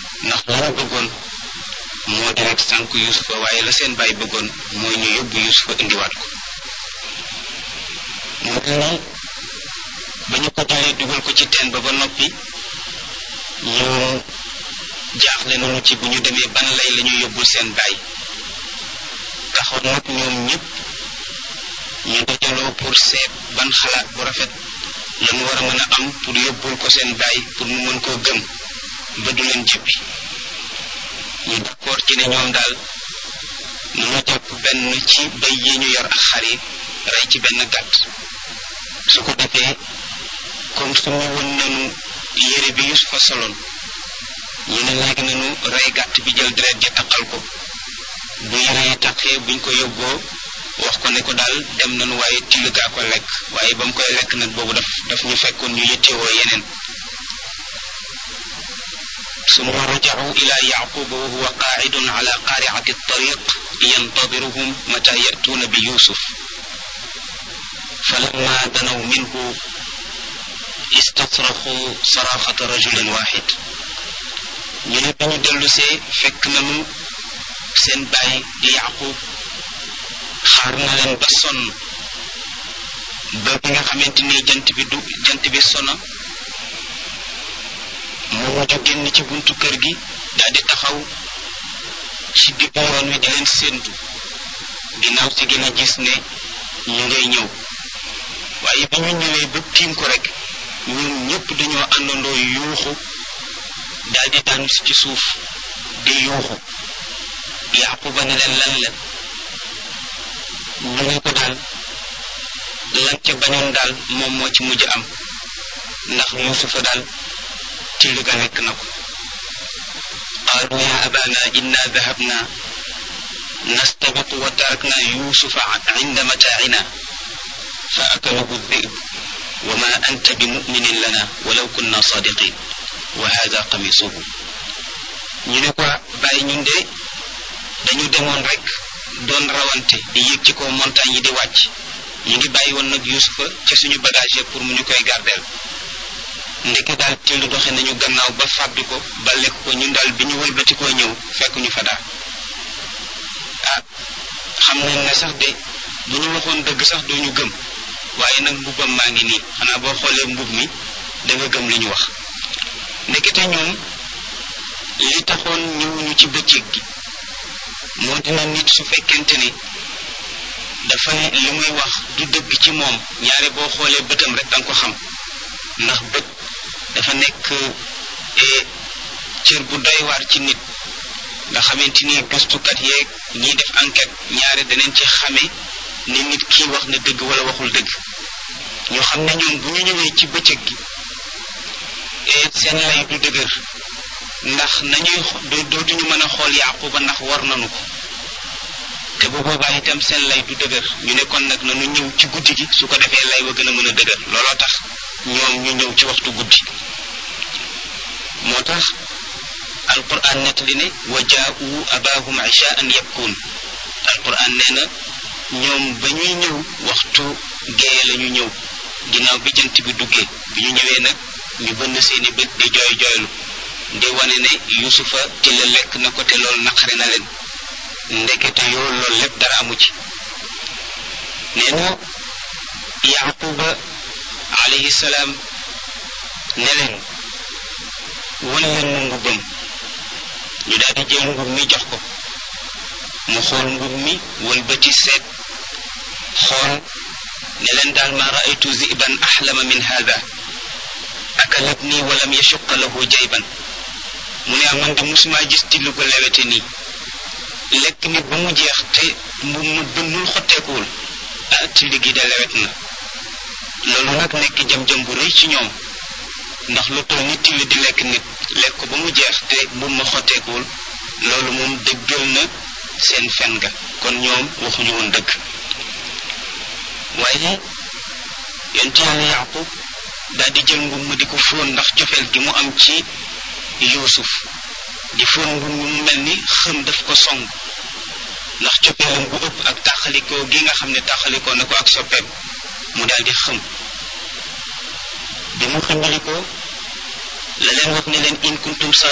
ndax la ñu bëggoon moo di rek sànk yusufa waaye la seen bàyyi bëggoon mooy ñu yóbbu yusufa indiwaat ko mu mel ni ba ñu ko jëlee dugal ko ci teen ba ba noppi ñu jaaxle nañu ci bu ñu demee ban lay la ñu yóbbul seen baay taxoon nag ñoom ñëpp ñu dajaloo pour seet ban xalaat bu rafet lañu war a mën a am pour yóbbul ko seen baay pour mu mën koo gëm ba du leen jëppi ñu d'accord ci ne ñoom daal nanu jàpp benn ci bay yi ñu yor ak xar yi rey ci benn gàtt su ko defee comme su mu woon nanu yére bi Yusufa soloon ñu ne léegi nanu rey gàtt bi jël deret ji taqal ko bu yére yi taqee buñ ko yóbboo wax ko ne ko daal dem nanu waaye till gaa ko lekk waaye ba mu koy lekk nag boobu daf daf ñu fekkoon ñu yittewoo yeneen ثم رجعوا إلى يعقوب وهو قاعد على قارعة الطريق ينتظرهم متى يأتون بيوسف فلما دنوا منه استصرخوا صراخة رجل واحد ñu ne bi ñu dellusee fekk nañu seen baay di yaqub xaar na leen ba sonn ba bi nga xamante ni jant bi du jant bi sona mu mujj génn ci buntu kër gi daal di taxaw ci diggu yoon wi di leen séentu ginnaaw si gën a gis ne ñu ngay ñëw waaye bi ñu ñëwee ba tiim ko rek ñoom ñëpp dañoo àndandoo yuuxu daal di daanu ci suuf di yuuxu yaquba ne leen lan la ñu ne ko daal lan ca bañoon daal moom moo ci mujj am ndax yusufa daal till ga lekk na ko qaalu ya abana inna dahabna nastabiqu wa tarakna yusufa inda mataacina fa akalahu dhib wa ma anta bimuminin lana walaw kunna sadiqin wa hada qamisuhu ñu ne ko bàyyi ñun de dañu demoon rek doon rawante di yéeg ci kaw montagne yi di wàcc ñu ngi bàyyi woon nag yusufa ca suñu bagage pour mu ñu koy gardeel ndeke daal till doxe nañu gannaaw ba fàddu ko ba lekk ko ñun daal bi ñu wëlbati koo ñëw fekk ñu fa daal ah xam nañ ne sax de bu ñu waxoon dëgg sax doo ñu gëm waaye nag mbubbam maa ngi nii xanaa boo xoolee mbub mi da nga gëm li ñu wax ndekete ñoom li taxoon ñëwuñu ci bëccëg gi moo dina nit su fekkente ni dafa li muy wax du dëgg ci moom ñaare boo xoolee bëtam rek danga ko xam ndax bët dafa nekk cër bu doy waar ci nit nga xamante ni gëstukat yeeg ñiy def enquête ñaare daneen ci xame ni nit kii wax na dëgg wala waxul dëgg ñoo xam ne ñoom bu ñu ñëwee ci bëccëg gi seen lay du dëgër ndax nañuy dootuñu mën a xool yaquba ndax war nanu ko te bu boobaa itam seen lay du dëgër ñu ne kon nag nanu ñëw ci guddi gi su ko defee lay wa gën a mën a dëgër looloo tax ñoom ñu ñëw ci waxtu guddi moo tax alquran nettali ne wa jaa'u abaahum ishaan yabkuun alquran nee na ñoom ba ñuy ñëw waxtu géeye la ñu ñëw ginnaaw bi jant bi duggee bi ñu ñëwee nag ñu bënn seeni bët di jooy jooylu di wane ne yusufa ci la lekk na ko te loolu naqari na leen ndekete yoo loolu lépp dara amu ci nee na yaquba alayhi salaam ne leen wan leen mu ngubbam ñu daal di jël ngub mi jox ko mu xool ngub mi wëlbati seet xool ne leen daal ma raaytu ziban axlama min hada akalatni walam yashuqa lahu jayban mu ne man de musuma gis till ko lewete nii lekk nit ba mu jeex te mu mu bënnul xotteekuwul ah till gi de lewet na loolu nag nekk jam-jam bu rëy ci ñoom ndax lu toll ni till di lekk nit lekk ko ba mu jeex te bu ma xotteekuwul loolu moom dëggal na seen fen ga kon ñoom waxuñu woon dëgg waaye yonent yàlla yaqub daal di jël ngum mu di ko fóon ndax cofeel gi mu am ci yuusuf di fóon ngum mu mel ni xëm daf ko song ndax cofeelam bu ëpp ak tàqalikoo gi nga xam ne tàqalikoo na ko ak soppeem mu daal di xëm bi mu xëmbalikoo la leen wax ne leen in kuntum